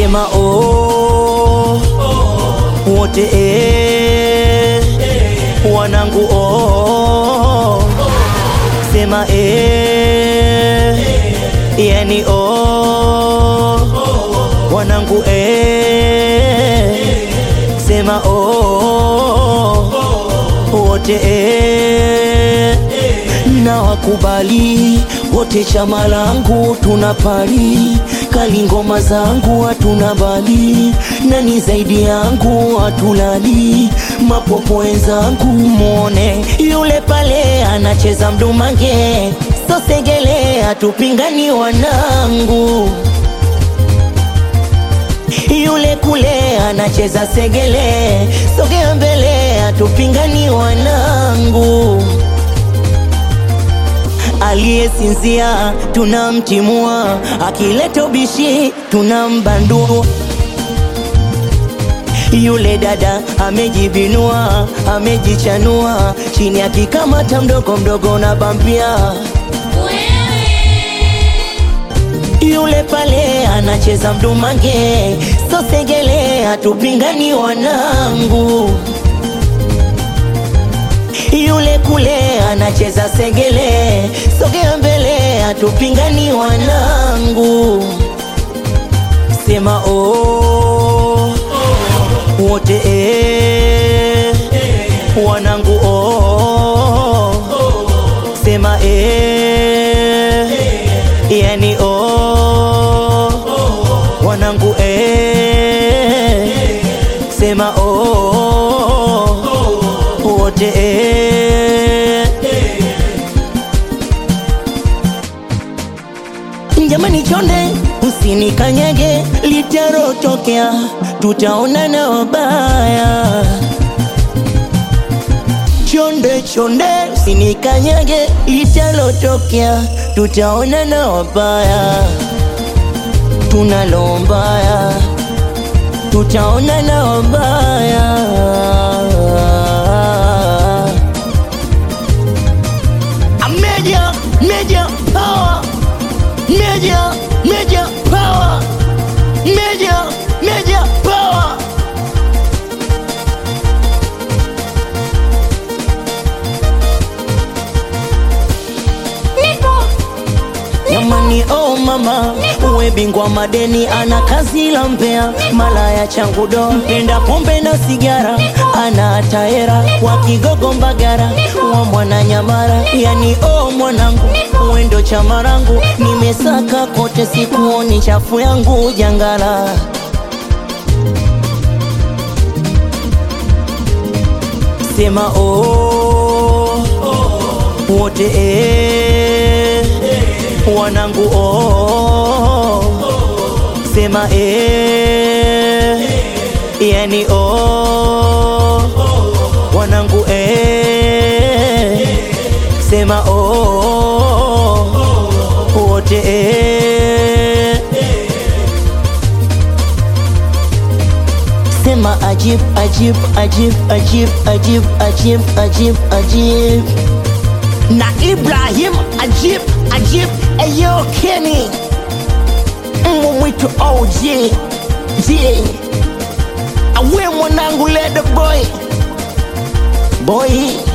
sema oh, wote eh, wanangu oh, sema eh, yani oh, wanangu eh, sema oh, wote eh, na wakubali wote, chama langu tunapali kali, ngoma zangu hatuna bali, nani zaidi yangu hatulali, mapopo wenzangu mwone yule pale anacheza mdumange, sosegele hatupingani wanangu yule kule anacheza segele, sogea mbele, hatupingani wanangu. Aliyesinzia tunamtimua, akileta ubishi tunambandua. Yule dada amejibinua, amejichanua, chini akikamata mdogo mdogo na bambia yule pale anacheza mdumange, sosegele, hatupingani wanangu. Yule kule anacheza segele, sogea mbele, hatupingani wanangu. Sema oh, wote eh, wanangu oh, sema eh, yani oh, wanangu eh, sema oh, wote eh. Jamani chonde, usinikanyage, litarotokea, tutaonana wabaya. Chonde chonde, usinikanyage, litalotokea, tutaonana wabaya. Tunalombaya, tutaonana wabaya. A Major, major power, major, major power, major, major power. Jamani, oh mama, uwe bingwa madeni, ana kazi la mbea, malaya changu do, mpenda pombe na sigara, ana taera wa Kigogo Mbagara, wa mwana Nyamara, yani oh mwanangu, uwe ndo chama rangu, nimesaka kote, sikuoni chafu yangu jangala. Sema oh, wote eh, wanangu oh, sema eh, yani oh, wanangu eh, sema oh, wote eh, sema ajib ajib ajib ajib ajib ajib ajib ajib na Ibrahim Ajib Ajib Eyo Kenny Mbwa mwitu OG J Awe mwanangu ledo boy Boy